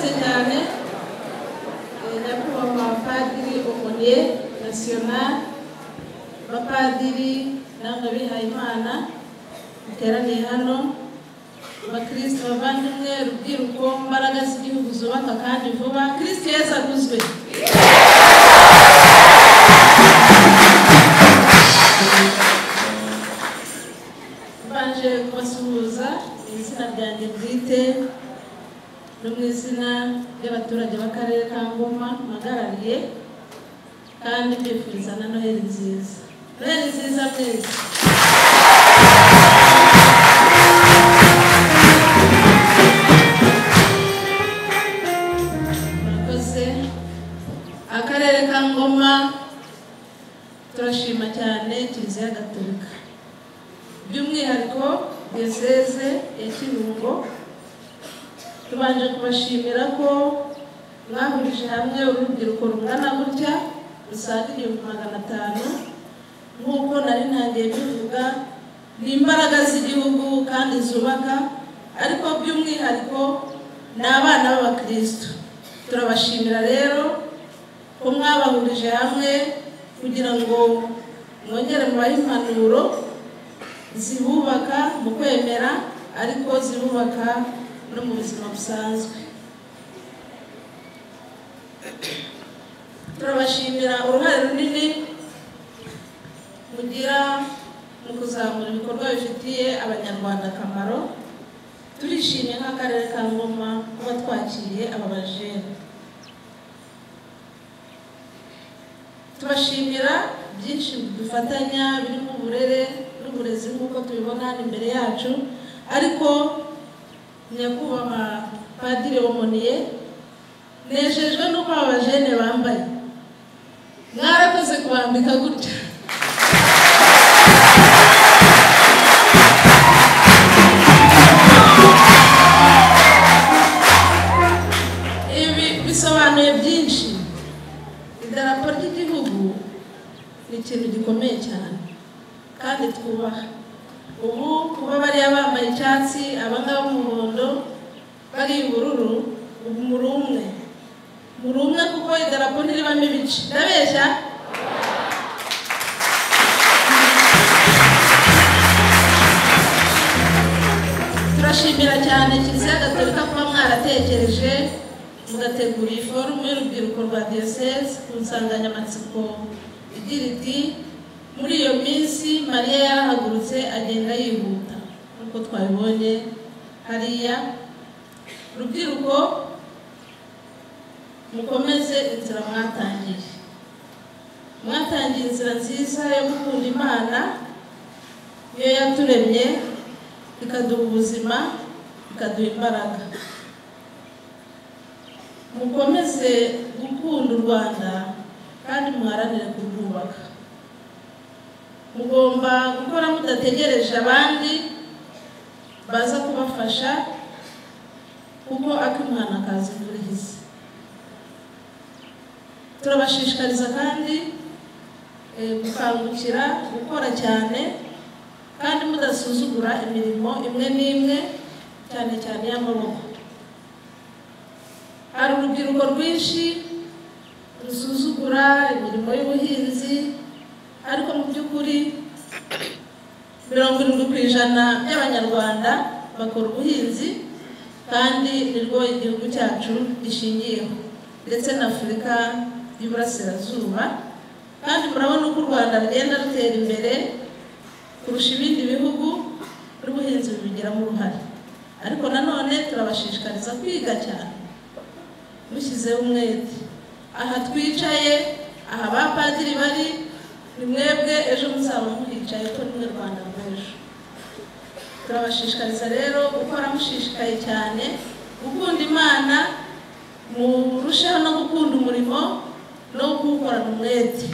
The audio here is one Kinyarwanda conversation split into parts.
cette année, ndakuba abapadiri omuriye nasiyonari abapadiri n'ababihayimana duteraniye hano abakristo bavandimwe urubyiruko imbaraga z'igihugu zubaka kandi vuba kristo yesu aguzwe mbanje kubasuhuza mu izina ryanjye bwite no mu izina ry'abaturage b'akarere ka ngoma mpagarariye kandi mbifuriza na noheli nziza noheli nziza mwese murakoze akarere ka ngoma turashima cyane kiliziya gatolika by'umwihariko diyoseze ya kirungo tubanje kubashimira ko mwahurije hamwe urubyiruko rungana gutya rusaga igihumbi magana atanu nk'uko nari ntangiye bivuga ni imbaraga z'igihugu kandi zubaka ariko by'umwihariko ni abana b'abakristo turabashimira rero ko mwabahurije hamwe kugira ngo mwongere mubahe impanuro zibubaka mu kwemera ariko zibubaka no mu buzima busanzwe turabashimira uruhare runini mugira mu kuzamura ibikorwa bifitiye abanyarwanda akamaro turishimye nk'akarere ka ngoma kuba twakiriye aba bajene tubashimira byinshi dufatanya birimo uburere n'uburezi nk'uko tubibona hano imbere yacu ariko nyakubahwa padiri wamoniye nejejwe n'uko aba bajene bambaye mwarakoze kubambika gutya ibi bisobanuye byinshi idarapo ry'igihugu ni ikintu gikomeye cyane kandi twubaha ubu kuba bariya bambaye icyatsi abangaba umuhondo bari ubururu ubu muri umwe muri umwe kuko idarapo ntiribamo ibice ndabeshya turashimira cyane kiliziya gatolika kuba mwaratekereje mugategura iyi forumu y'urubyiruko rwa diyoseze ku nsanganyamatsiko igira iti muri iyo minsi mariya yarahagurutse agenda yihuta nk'uko twabibonye hariya urubyiruko mukomeze inzira mwatangiye mwatangiye inzira nziza yo gukunda imana iyo yaturemye ikaduha ubuzima ikaduha imbaraga mukomeze gukunda u rwanda kandi muharanire kurwubaka mugomba gukora mudategereje abandi baza kubafasha kuko ak'umwana kaza imvura turabashishikariza kandi gukangukira gukora cyane kandi mudasuzugura imirimo imwe n'imwe cyane cyane y'amaboko hari urubyiruko rwinshi rusuzugura imirimo y'ubuhinzi ariko mu by'ukuri mirongo irindwi ku ijana by'abanyarwanda bakora ubuhinzi kandi nirwo igihugu cyacu gishingiyeho ndetse na afurika y'uburasirazuba kandi murabona uko u rwanda rugenda rutera imbere kurusha ibindi bihugu n'ubuhinzi bubigiramo uruhare ariko nanone turabashishikariza kwiga cyane mushyizeho umwete aha twicaye aha abapadiri bari ni mwebwe ejo muzaba muhicaye ko ni rwanda rw'ejo turabashishikariza rero gukora mushishikaye cyane gukunda imana murusheho no gukunda umurimo no kuwukorana umwete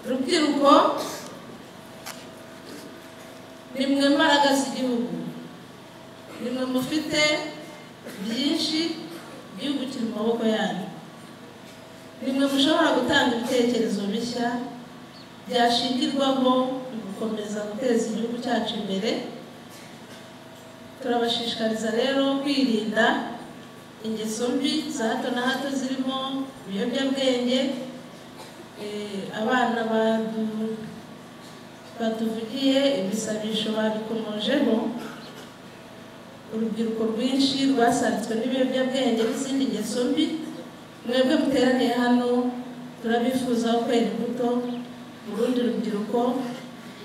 urubyiruko ni mwe mbaraga z'igihugu ni mwe mufite byinshi igihugu kiri mu maboko yanyu nimwe mushobora gutanga ibitekerezo bishya byashingirwaho mu gukomeza guteza igihugu cyacu imbere turabashishikariza rero kwirinda ingeso mbi za hato na hato zirimo ibiyobyabwenge Eh, abana badu- batuvugiye ibisabisho babikomojeho urubyiruko rwinshi rwasanzwe n'ibiyobyabwenge n'izindi ngeso mbi mwebwe muteraniye hano turabifuzaho kwera imbuto mu rundi rubyiruko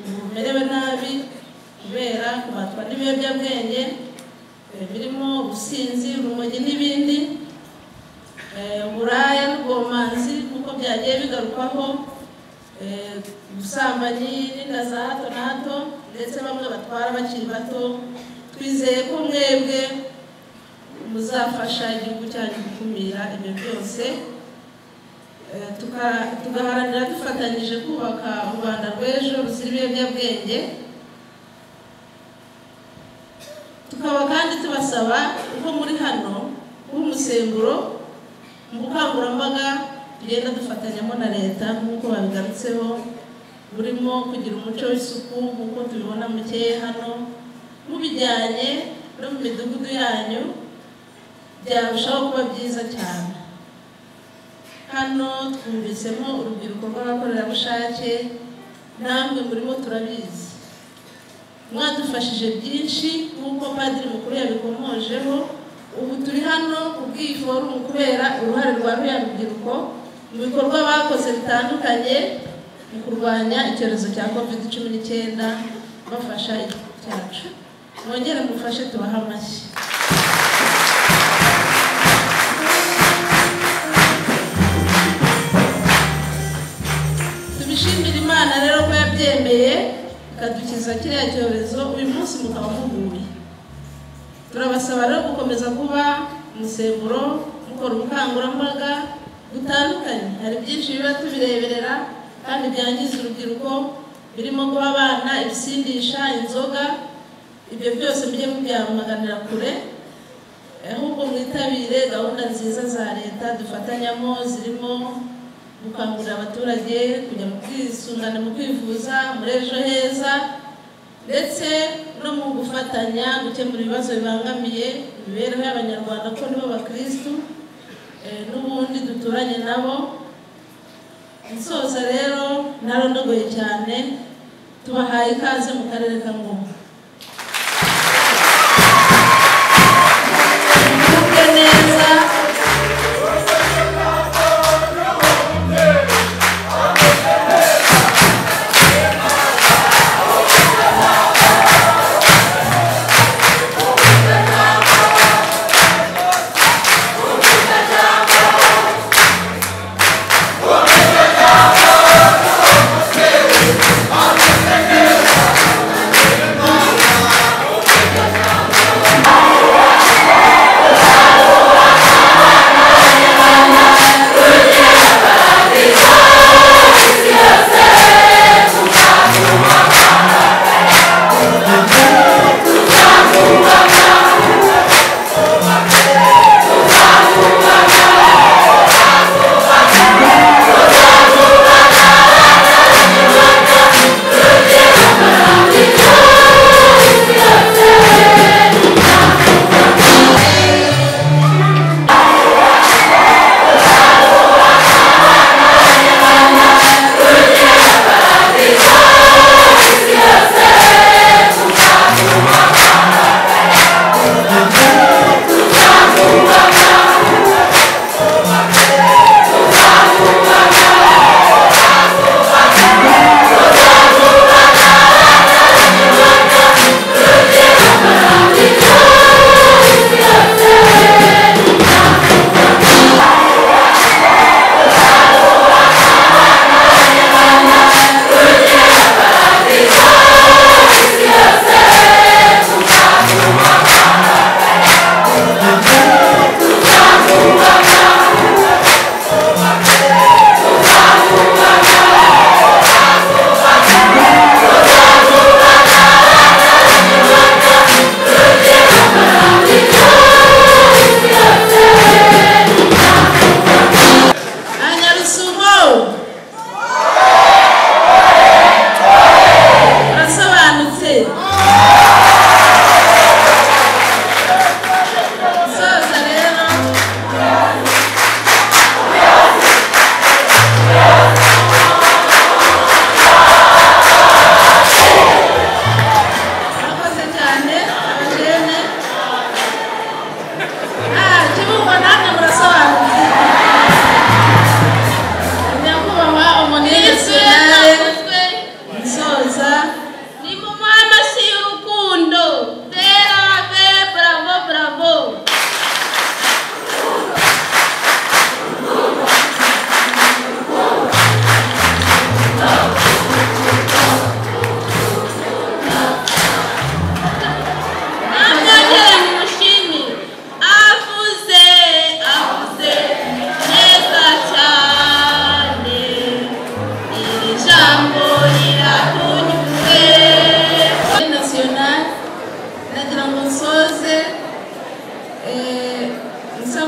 ubu rumerewe nabi kubera kubatwa n'ibiyobyabwenge eh, birimo ubusinzi urumogi n'ibindi Eh, uburaya n'ubwomanzi nk'uko byagiye bigarukwaho eh, ubusambanyi n'inda za hato na hato ndetse bamwe batwara bakiri bato twizeye ko mwebwe muzafasha igihugu cyanyu gukumira ibyo byose Eh, tuka- tugaharanira dufatanyije kubaka u rwanda rw'ejo ruzira ibiyobyabwenge tukaba kandi tubasaba ko muri hano kuba umusemburo mu bukangurambaga tugenda dufatanyamo na leta nk'uko babigarutseho burimo kugira umuco w'isuku nk'uko tubibona mukeye hano mubijyanye no mu midugudu yanyu byarushaho kuba byiza cyane hano twumvisemo urubyiruko rw'abakorerabushake namwe murimo turabizi mwadufashije byinshi nk'uko padiri mukuru yabikomojeho ubu turi hano ku bw'iforumu kubera uruhare rwa ruriya rubyiruko mu bikorwa bakoze bitandukanye mu kurwanya icyorezo cya covid cumi n'icyenda bafasha igihugu cyacu mwongere mufashe tubahe amashyi tubishimire imana rero ko yabyemeye ikadukiza kiriya cyorezo uyu munsi mukaba muhuye turabasaba rero gukomeza kuba umusemburo mukora ubukangurambaga butandukanye hari byinshi biba tubireberera kandi byangiza urubyiruko birimo guha abana ibisindisha inzoga ibyo byose mujye mubyamaganira kure ahubwo mwitabire gahunda nziza za leta dufatanyamo zirimo gukangurira abaturage kujya mu bwisungane mu kwivuza muri ejo heza ndetse no mu gufatanya gukemura ibibazo bibangamiye imibereho y'abanyarwanda ko nibo bakirisitu eh, n'ubundi duturanye nabo nsoza rero ntarondogoye cyane tubahaye ikaze mu karere ka ngoma mugubwe neza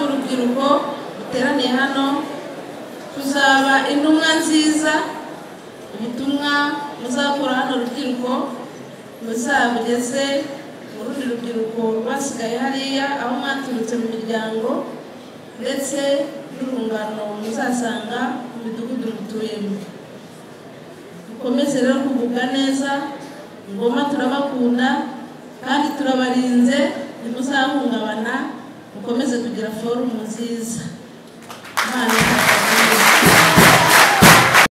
urubyiruko ruteraniye hano tuzaba intumwa nziza ubutumwa muzakura hano urubyiruko muzabugeze mu rundi rubyiruko basigaye hariya aho mwaturutse mu miryango ndetse n'urungano muzasanga mu midugudu mutuyemo mukomeze rero kugubwa neza ngoma turabakunda kandi turabarinze ntimuzahungabana mukomeze kugira forumu nziza Imana ibahe